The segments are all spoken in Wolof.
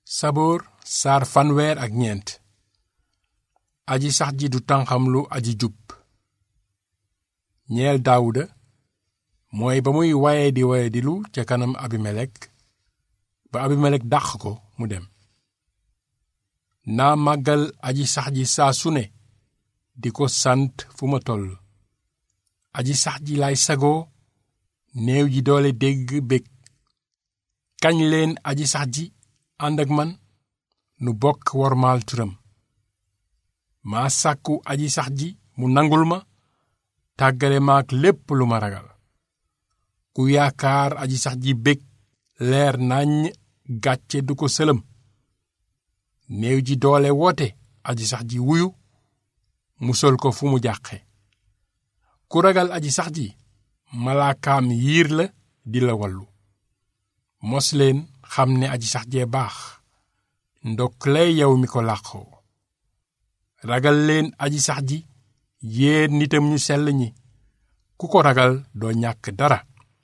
saboor saar fanweer ak ñeent aji sax ji du tànqamlu aji jub ñeel daawuda mooy ba muy waye di waye dilu ca kanam abimelek ba abimelek dàq ko mu dem naa màggal aji sax ji saa su ne di ko sant fu ma toll aji sax ji lay sagoo néew ji doole dégg bég kañ leen aji sax ji ànd ak man nu bokk wormaal turam maa sàkku aji sax ji mu nangul ma tàggale maak lépp lu ma ragal ku yaakaar aji sax ji bég leer naññ gàcce du ko sëlëm néew ji doole woote aji sax ji wuyu musal ko fu mu jàqe ku ragal aji sax ji malaakaam yiir la di la wallu mos leen xam ne aji sax jee baax ndokk lay yow mi ko làqoo ragal leen aji sax ji yéen nitam ñu sell ñi ku ko ragal doo ñàkk dara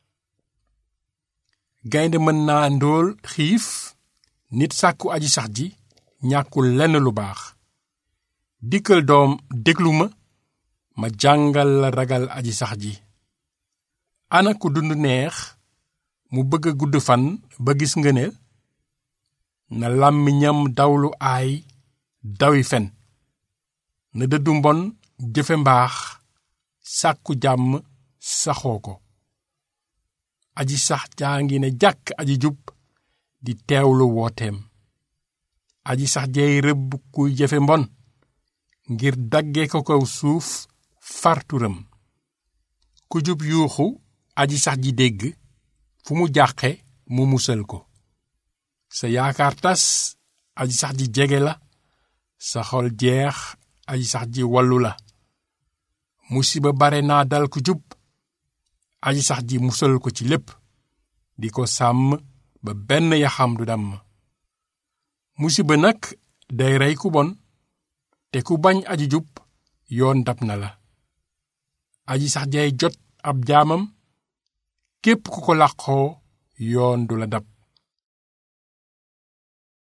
gaynde mën naa ndóol xiif nit sàkku aji sax ji ñàkkul lenn lu baax dikkal doom déglu ma ma jàngal la ragal aji sax ji ana ku dund neex mu bëgg a gudd fan ba gis ngëneel na làmmiñam dawlu aay dawi fen na dëddu mbon jëfe mbaax sàkku jàmm saxoo ko aji sax jaa ngi ne jàkk aji jub di teewlu wooteem aji sax jeey rëbb kuy jëfe mbon ngir dagge ko kaw suuf farturam ku jub yuuxu aji sax ji dégg fu mu jàqe mu musal ko sa yaakaar tas aji sax ji jege la sa xol jeex aji sax ji wallu la musiba bare naa dal ku jub aji sax ji musal ko ci lépp di ko sàmm ba benn yaxam du damm musiba nag day rey ku bon te ku bañ aji jub yoon dab na la aji sax jay jot ab jaamam képp ku ko làqoo yoon du la dab